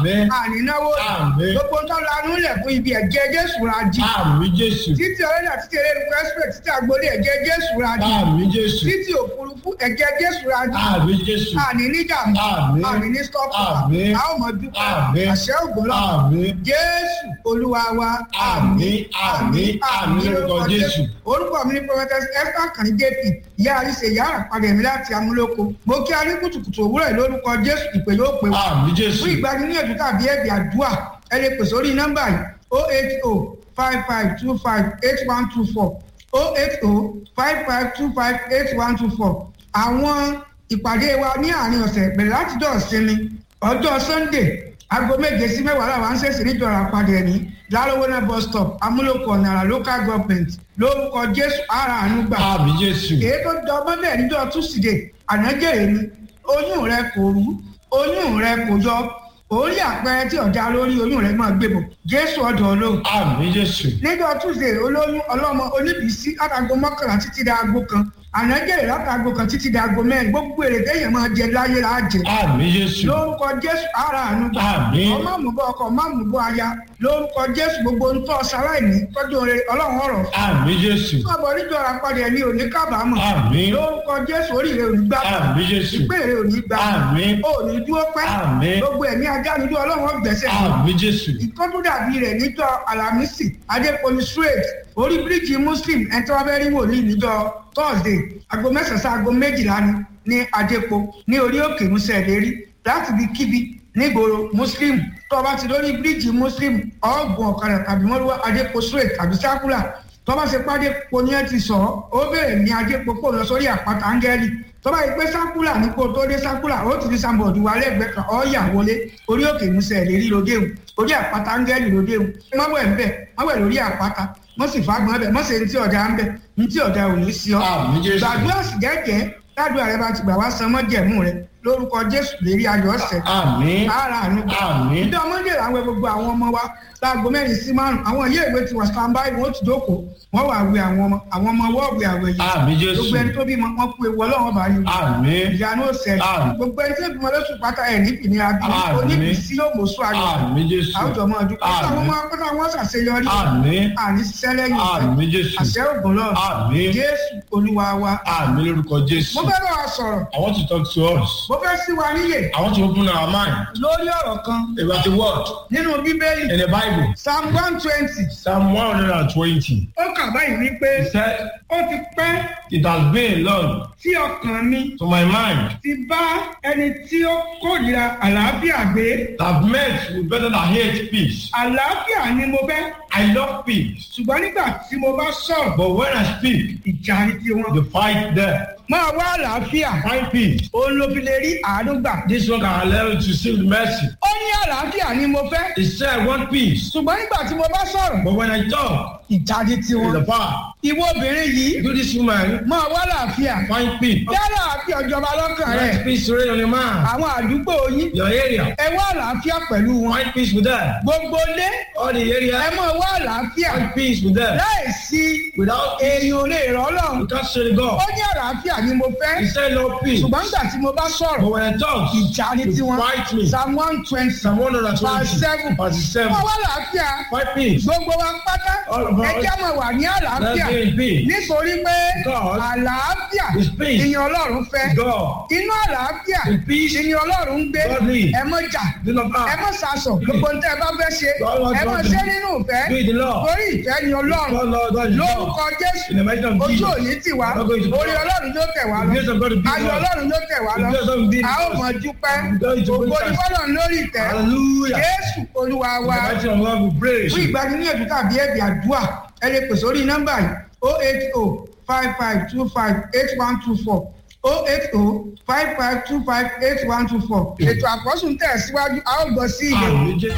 Àmín. ànínáwó Àmín. gbogbo tó lanú lẹ̀ fún ibi ẹ̀jẹ̀ jésù ra jí Àmì Jésù. títí ọlọ́dà títí erékùn express títí agbolé ẹ̀jẹ̀ jésù ra jí Àmì Jésù. títí òfurufú ẹ̀jẹ̀ jésù ra jí Àmì Jésù. àní níjàmbá Àmín. àní ní stọ́pù Àmín. a ó mọ dúpẹ́ Àmín. àṣẹ ògbólọ́ Àmì. jésù olúwa wa Àmín, àmín, àmín lórúkọ Jésù. orúkọ mi ní prophetess esther kàní jp ìyá àríṣe ìyá àpàdé mi láti amúlòkó mo kí a ní kùtùkùtù òwúrọ̀ yìí lórúkọ jésù ìpè yóò pè wá Àmì Jésù. fún ìgbaniníyànjú tàbí ẹ̀bì àdúrà ẹ lè pè sórí nọ́mbà yìí o eight o five five two five eight one two four o eight o five five two five eight one two four àwọn ìpàdé wa ní àárín ọ̀sẹ̀ bẹ̀rẹ̀ láti jọ ìsinmi ọjọ́ sunday aago méje sí mẹ́wàá làwọn ń ṣèṣì níjọra àpàdé ẹ̀ní lárówó náà bus stop amúlòkọ náírà local government lórúkọ jésù ara àánú gbà Àmì Jésù. èyí tó jọ ọmọ bẹ́ẹ̀ níjọ́ túsídẹ̀ẹ́ ànájẹ́ ni oyún rẹ kò rú oyún rẹ kò yọ orí àpẹẹrẹ tí ọ̀dà lórí oyún rẹ máa gbébọ̀ jésù ọ̀dọ̀ olóhùn Àmì Jésù. níjọ́ túsídẹ̀ẹ́ olóyún ọlọ́mọ oníbìísí látago mọ́kànlá títí dé aago kan ànájẹ́ látago kan títí dé aago mẹ́rin gbogbo èrè téèyàn máa jẹ láyé la jẹ Àmì Jésù. lórúkọ jésù ara àánú gbà Àmín. ọmọ àmúbọ ọkọ ọmọ àmúbọ aya lórúkọ jésù gbogbo ń tọ́ sáláìní tọ́jú oore ọlọ́run ọ̀rọ̀ Àmì Jésù. ọmọ oníjọ àpàdé ẹni òní kábàámọ̀ Àmín. lórúkọ jésù oríire òní gbà Àmì Jésù. ìpèrè òní gbà Àmín. òní dúró pẹ́ Àmín. gbogbo ẹ̀mí ajánidó ọlọ́run ọgbẹ̀sẹ̀ Àmì Jésù. ìtọ́jú dàbí rẹ̀ níjọ alamisi adépoli straight orí bíríìjì muslim ẹni tí wọ́n fẹ́ rí wòlíì níjọ thursday aago mẹ́sàn-án sí aago méjìlá ni ní adépo ní orí òkè musa ìlérí láti bí kíbi nígboro muslim tó o bá ti lórí bíríìjì muslim ọ̀gbọ̀n ọ̀kadà tàbí mọ́lúwá adépo straight tàbí sákúlà tó bá ṣe pàdé po ní ẹ ti sọ ọ́ ó bẹ̀rẹ̀ ní adépo kó lọ sórí àpáta áńgẹ́lì tó bá yẹ pé sákúlà ní kó tó dé sákúlà ó ti di sanbọọdù wa lẹ́gbẹ̀ẹ́ kan ọ yà wọlé orí òkè musa ìlérí lódewu orí àpáta áńgẹ́lì lódewu mọ́wẹ̀ ń bẹ̀ mọ́wẹ̀ lórí àpáta mọ́ sì fagbọ́n bẹ̀ mọ́ sì ní tí ọ̀dà ń bẹ̀ ní tí ọ̀dà ò ní sí ọ. Àmì Jésù. gbàdúrà sì jẹ́jẹ́ ládùúgbò rẹ bá ti gbà wá san mọ́jẹ̀mú rẹ lórúkọ jésù lérí ayọ̀ ọ̀sẹ̀ Àmì. ara àánú gbà. Àmín. ìjọ ọmọdé làwọn gbogbo àwọn ọmọ wa láago mẹ́rin sí márùn àwọn ilé ìwé ti wà standby wọn ó ti dókòó wọn wà wẹ àwọn ọmọ àwọn ọmọ wọ́ọ̀wé àwẹ̀ yìí Àmì Jésù. gbogbo ẹni tó bímọ wọn kú ewu ọlọ́run bá yín Àmì. ìyanu ọ̀sẹ̀ Àmín. gbogbo ẹni tó bímọ lóṣù pátá ẹ̀ ní ìnira bí Àmín. oníbìsí yóò mọ̀ sún ayọ̀ Àmì Jésù. àwùjọ mọ́ ọdún kọ́sà àwọn ọmọ akọ́sà wọn ṣàṣeyọrí Àmì. àní ṣiṣẹ́ lẹ́yìn ìfẹ́ Àmì Jésù. àṣẹ ògùn lọ Àmì. jésù olúwa wa Àmì lórúkọ Jésù. mo fẹ́ bá wa sọ̀rọ̀ I want to talk to us. mo fẹ́ sí wa níyè I want to open our mind lórí ọ̀rọ̀ kan about the word nínú bíbélì in the Bible. psalm one twenty Psalm 120. ó kà báyìí wípé He said, ó ti pẹ́ It has been long tí ọkàn mi to my mind ti bá ẹni tí ó kórìíra àlàáfíà gbé that I've met with better than hate peace. àlàáfíà ni mo fẹ́ I love peace. ṣùgbọ́n nígbà tí mo bá sọ̀rọ̀ But when I speak, ìjà ni tiwọn. the fight there. máa wá àlàáfíà Find peace. òun ló fi lè rí àánú gbà. This one can allow you to receive mercy. ó ní àlàáfíà ni mo fẹ́ He said, I want peace. ṣùgbọ́n nígbà tí mo bá sọ̀rọ̀ But when I talk, ìjà ni in tiwọn. the power, ìwọ obìnrin yìí do this woman, máa wá àlàáfíà find peace. bí àlàáfíà ìjọba lọ́kàn rẹ̀ Let peace reign on your man, àwọn àdúgbò yín your area. ẹ wá àlàáfíà pẹ̀lú wọn. Find peace with them. gbogbo ilé All the ẹ area, máa wá àlàáfíà find peace with them. láì sí Without èèyàn ò lè rọ́ you lọ́run. can't say to ó God. ní àlàáfíà ni mo fẹ́ He said, no peace. ṣùgbọ́n nígbà tí mo bá sọ̀rọ̀ But when I talk, ìjà ni you tiwọn. fight me. psalm one twenty Psalm 120, verse seven verse 7. wọ́n wá àlàáfíà Find peace. gbogbo wa pátá All of us. ẹ jẹ́ mọ̀ wà ní àlàáfíà Let's be in peace. nítorí pé God àlàáfíà is peace. ìyẹn ọlọ́run fẹ́ God, inú àlàáfíà in peace, ìyẹn ọlọ́run ń gbé God lives. ẹ mọ̀ jà do not ẹ act. mọ̀ sàṣọ gbogbo ní tẹ́ ẹ bá fẹ́ ṣe God wants ẹ mọ̀ us to ṣe nínú ìfẹ́ Do the law. torí ìfẹ́ ni ọlọ́run God, Lord, God is love. lórúkọ jésù In the mighty name of ojú Jesus. òní tì wá Not going to be orí wrong. ọlọ́run yóò tẹ̀ wá The grace of God will lọ be ayọ̀ with us. ọlọ́run yóò tẹ̀ wá The lọ grace of God will be a ó with us. mọ̀ dúpẹ́ God is ògo with ní us. fọlọ́run lórí ìtẹ́ Hallelujah. jésù olúwa In wa the mighty name of God, we praise fún you. ìgbaniníyànjú tàbí ẹ̀bì àdúrà ẹ lè pè sórí nọ́mbà yìí o eight o five five two five eight one two four o eight o five five two five eight one two four ètò àkọ́sùn tẹ̀ síwájú a ó gbọ́ sí ìyẹn. Àmì Jésù.